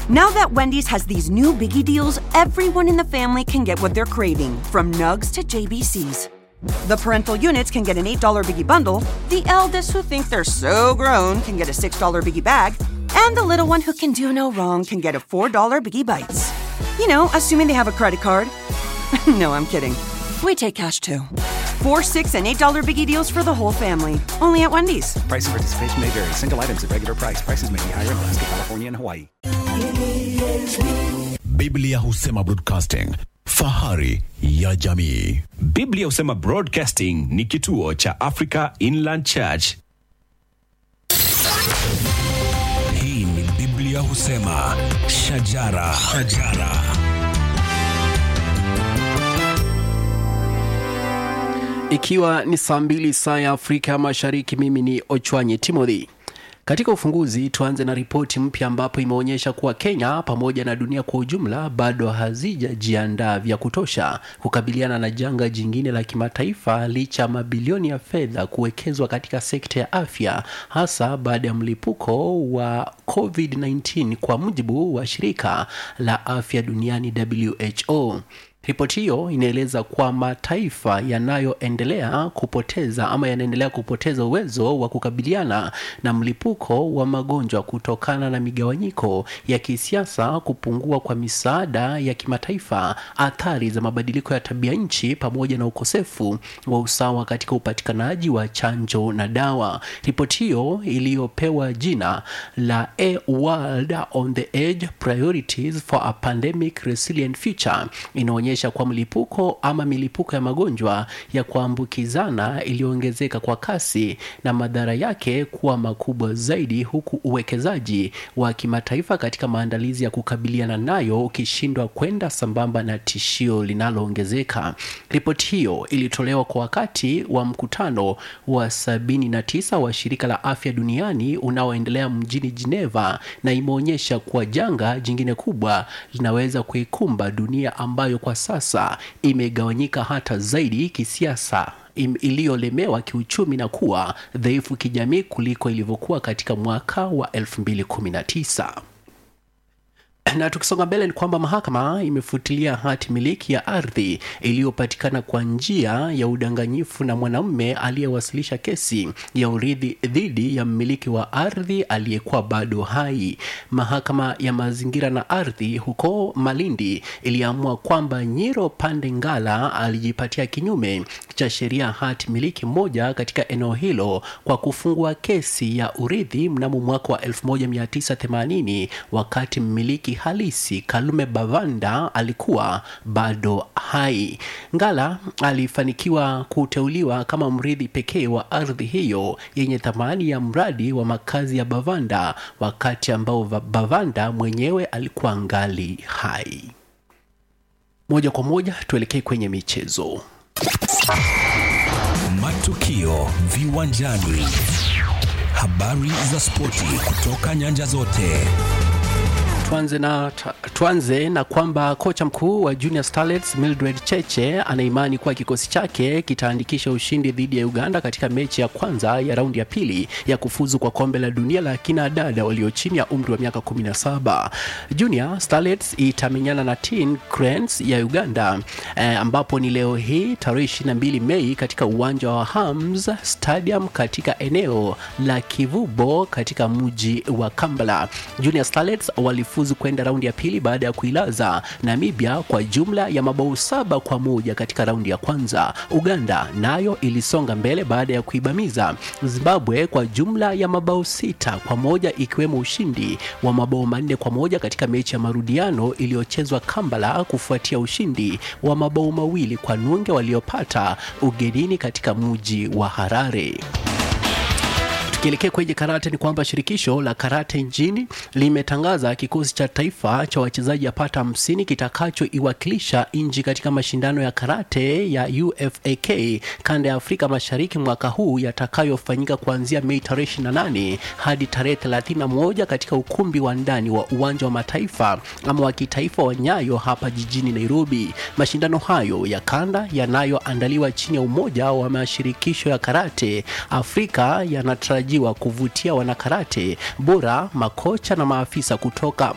Now that Wendy's has these new biggie deals, everyone in the family can get what they're craving, from nugs to JBCs. The parental units can get an $8 biggie bundle, the eldest who think they're so grown can get a $6 biggie bag, and the little one who can do no wrong can get a $4 biggie bites. You know, assuming they have a credit card. no, I'm kidding. We take cash too. Four, six, and eight dollar biggie deals for the whole family. Only at Wendy's. Price and participation may vary. Single items at regular price. Prices may be higher in Alaska, California, and Hawaii. Biblia husema broadcasting, fahari ya jamii. Biblia husema Broadcasting ni kituo cha Africa Inland Church. Hii ni Biblia husema, shajara, shajara. Ikiwa ni saa mbili saa ya Afrika Mashariki, mimi ni Ochwanyi Timothy. Katika ufunguzi, tuanze na ripoti mpya ambapo imeonyesha kuwa Kenya pamoja na dunia kwa ujumla bado hazijajiandaa vya kutosha kukabiliana na janga jingine la kimataifa licha ya mabilioni ya fedha kuwekezwa katika sekta ya afya, hasa baada ya mlipuko wa COVID-19 kwa mujibu wa shirika la afya duniani WHO. Ripoti hiyo inaeleza kuwa mataifa yanayoendelea kupoteza ama yanaendelea kupoteza uwezo wa kukabiliana na mlipuko wa magonjwa kutokana na migawanyiko ya kisiasa, kupungua kwa misaada ya kimataifa, athari za mabadiliko ya tabia nchi, pamoja na ukosefu wa usawa katika upatikanaji wa chanjo na dawa. Ripoti hiyo iliyopewa jina la A World on the Edge Priorities for a Pandemic Resilient Future inaonyesha kwa mlipuko ama milipuko ya magonjwa ya kuambukizana iliyoongezeka kwa kasi na madhara yake kuwa makubwa zaidi, huku uwekezaji wa kimataifa katika maandalizi ya kukabiliana nayo ukishindwa kwenda sambamba na tishio linaloongezeka. Ripoti hiyo ilitolewa kwa wakati wa mkutano wa 79 wa shirika la afya duniani unaoendelea mjini Geneva na imeonyesha kuwa janga jingine kubwa linaweza kuikumba dunia ambayo kwa sasa imegawanyika hata zaidi kisiasa im- iliyolemewa kiuchumi na kuwa dhaifu kijamii kuliko ilivyokuwa katika mwaka wa 2019 na tukisonga mbele ni kwamba mahakama imefutilia hati miliki ya ardhi iliyopatikana kwa njia ya udanganyifu na mwanamume aliyewasilisha kesi ya urithi dhidi ya mmiliki wa ardhi aliyekuwa bado hai. Mahakama ya mazingira na ardhi huko Malindi iliamua kwamba Nyiro Pande Ngala alijipatia kinyume cha sheria hati miliki moja katika eneo hilo kwa kufungua kesi ya urithi mnamo mwaka wa 1980 wakati mmiliki halisi Kalume Bavanda alikuwa bado hai. Ngala alifanikiwa kuteuliwa kama mrithi pekee wa ardhi hiyo yenye thamani ya mradi wa makazi ya Bavanda wakati ambao Va- Bavanda mwenyewe alikuwa ngali hai. Moja kwa moja tuelekee kwenye michezo. Matukio viwanjani, habari za spoti kutoka nyanja zote. Tuanze na, tuanze na kwamba kocha mkuu wa Junior Starlets Mildred Cheche anaimani kuwa kikosi chake kitaandikisha ushindi dhidi ya Uganda katika mechi ya kwanza ya raundi ya pili ya kufuzu kwa kombe la dunia la kina dada walio chini ya umri wa miaka 17. Junior Starlets itamenyana na Teen Cranes ya Uganda eh, ambapo ni leo hii tarehe 22 Mei katika uwanja wa Hams Stadium katika eneo la Kivubo katika mji wa Kampala. Junior Starlets walifuzu kwenda raundi ya pili baada ya kuilaza Namibia kwa jumla ya mabao saba kwa moja katika raundi ya kwanza. Uganda nayo ilisonga mbele baada ya kuibamiza Zimbabwe kwa jumla ya mabao sita kwa moja ikiwemo ushindi wa mabao manne kwa moja katika mechi ya marudiano iliyochezwa Kampala kufuatia ushindi wa mabao mawili kwa nunge waliopata ugenini katika mji wa Harare. Tukielekea kwenye karate ni kwamba shirikisho la karate nchini limetangaza kikosi cha taifa cha wachezaji yapata hamsini kitakachoiwakilisha nchi katika mashindano ya karate ya UFAK kanda ya Afrika Mashariki mwaka huu yatakayofanyika kuanzia Mei tarehe 28 hadi tarehe 31 katika ukumbi wa ndani wa uwanja wa mataifa ama wa kitaifa wa Nyayo hapa jijini Nairobi. Mashindano hayo ya kanda yanayoandaliwa chini ya umoja wa mashirikisho ya karate Afrika yanatarajiwa kuvutia wanakarate bora, makocha na maafisa kutoka